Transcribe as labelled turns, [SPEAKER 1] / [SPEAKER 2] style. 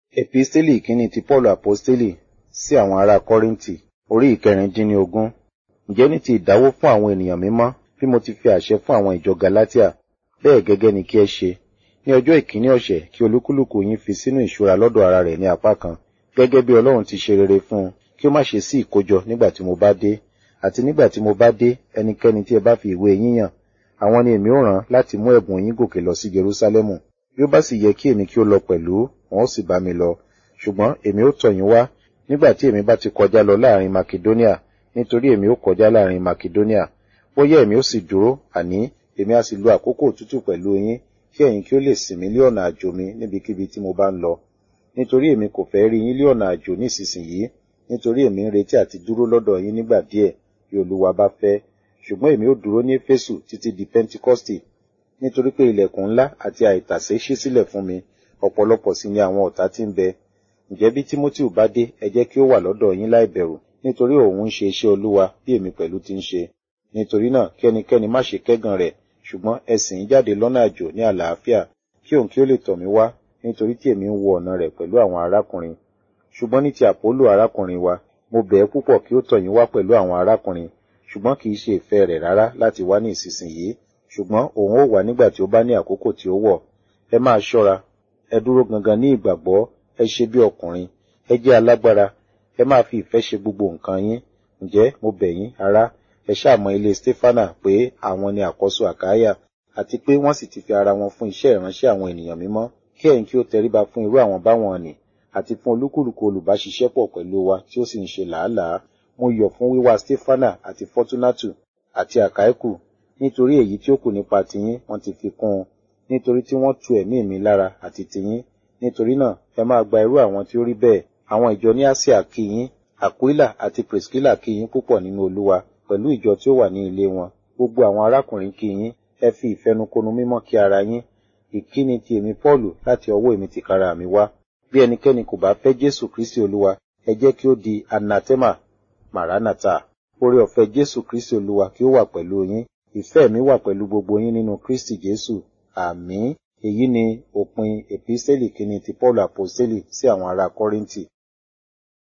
[SPEAKER 1] Episteli ìkíní ti Paulu Aposteli sí àwọn ará Kọ́ríńtì orí ìkẹrìndínlógún. Ǹjẹ́ ní ti ìdáwó fún àwọn ènìyàn mímọ́ bí mo ti fi àṣẹ fún àwọn ìjọ Galatia, bẹ́ẹ̀ gẹ́gẹ́ ni kí ẹ ṣe. Ní ọjọ́ ìkíní ọ̀sẹ̀ kí olúkúlùkù yín fi sínú ìṣúra lọ́dọ̀ ara rẹ̀ ní apá kan, gẹ́gẹ́ bí Ọlọ́run ti ṣe rere fún un, kí ó má ṣe sí ìkójọ nígbà tí mo bá dé. Àti nígbà tí mo bá dé, ẹnikẹ́ni tí ẹ bá fi ìwé yín yàn, àwọn ni èmi ó rán láti mú ẹ̀bùn yín gòkè lọ sí Jerúsálẹ́mù. Bí ó bá sì yẹ kí èmi kí ó lọ pẹ̀lú, wọn ó sì bá mi lọ. Ṣùgbọ́n èmi ó tọ̀ yín wá nígbà tí èmi bá ti kọjá lọ láàrin Makedonia, nítorí èmi ó kọjá láàrin Makedonia. Bóyá èmi ó sì dúró, àní èmi á sì lo àkókò òtútù pẹ̀lú yín, kí ẹ̀yin kí ó lè sìn mí lé ọ̀nà àjò mi níbikíbi tí mo bá ń lọ. Nítorí èmi kò fẹ́ rí yín lé ọ̀nà àjò nísinsìnyí, nítorí èmi ń retí àti dúró lọ́dọ̀ yín nígbà díẹ̀, bí Olúwa bá fẹ́. Ṣùgbọ́n èmi ó dúró ní Éfésù títí di Pẹ́ntíkọ́stì, nítorí pé ilẹ̀kùn ńlá àti àìtàsé ṣí sílẹ̀ fún mi, ọ̀pọ̀lọpọ̀ sì ni àwọn ọ̀tá tí ń bẹ. Ǹjẹ́ bí Tímótì bá dé, ẹ jẹ́ kí ó wà lọ́dọ̀ yín láì bẹ̀rù, nítorí òun ń ṣe iṣẹ́ Olúwa bí èmi pẹ̀lú ti ń ṣe. Nítorí náà kí ẹnikẹ́ni má ṣe kẹ́gàn rẹ̀, ṣùgbọ́n ẹ sìn ín jáde lọ́nà àjò ní àlàáfíà, kí òun kí ó lè tọ̀ mí wá, nítorí tí èmi ń wo ọ̀nà rẹ̀ pẹ̀lú àwọn arákùnrin. Ṣùgbọ́n ní ti Àpólò arákùnrin wa, mo bẹ̀ ẹ́ púpọ̀ kí ó tọ̀ yín wá pẹ̀lú àwọn arákùnrin, ṣùgbọ́n kì í ṣe ìfẹ́ rẹ̀ rárá láti wá ní ìsinsìnyí, ṣùgbọ́n òun ó wá nígbà tí ó bá ní àkókò tí ó wọ̀. Ẹ máa ṣọ́ra, ẹ dúró gangan ní ìgbàgbọ́, ẹ ṣe bí ọkùnrin, ẹ jẹ́ alágbára, ẹ máa fi ìfẹ́ ṣe gbogbo nǹkan yín. Ǹjẹ́ mo bẹ̀ yín, ará, ẹ ṣàmọ ilé Stefana pé àwọn ni àkọ́so Àkáyà, àti pé wọ́n sì ti fi ara wọn fún iṣẹ́ ìránṣẹ́ àwọn ènìyàn mímọ́, kí ẹ̀yin kí ó tẹríba fún irú àwọn báwọn nì, àti fún olúkúlùkù olùbáṣiṣẹ́pọ̀ pẹ̀lú wa tí ó sì ń ṣe làálàá. Mo yọ̀ fún wíwá Stefana àti Fortunatu àti Àkáíkù, nítorí èyí tí ó kù nípa tiyín wọ́n ti fi kún un, nítorí tí wọ́n tu ẹ̀mí mi lára àti tiyín. Nítorí náà ẹ máa gba irú àwọn tí ó rí bẹ́ẹ̀. Àwọn ìjọ ní Asia kí yín, Aquila àti Priscilla kí yín púpọ̀ nínú Olúwa, pẹ̀lú ìjọ tí ó wà ní ilé wọn. Gbogbo àwọn arákùnrin kí yín, ẹ fi ìfẹnukonu mímọ́ kí ara yín. Ìkíni ti èmi Pọ́ọ̀lù láti ọwọ́ èmi tìkára mi wá. Bí ẹnikẹ́ni kò bá fẹ́ Jésù Kristi Olúwa, ẹ jẹ́ kí ó di anatema, maranatha. Oore ọ̀fẹ́ Jésù Kristi Olúwa kí ó wà pẹ̀lú yín. Ìfẹ́ mi wà pẹ̀lú gbogbo yín nínú Kristi Jésù. Àmín. Èyí ni òpin Episteli kìíní ti Paulu Aposteli sí àwọn ará Kọ́ríńtì.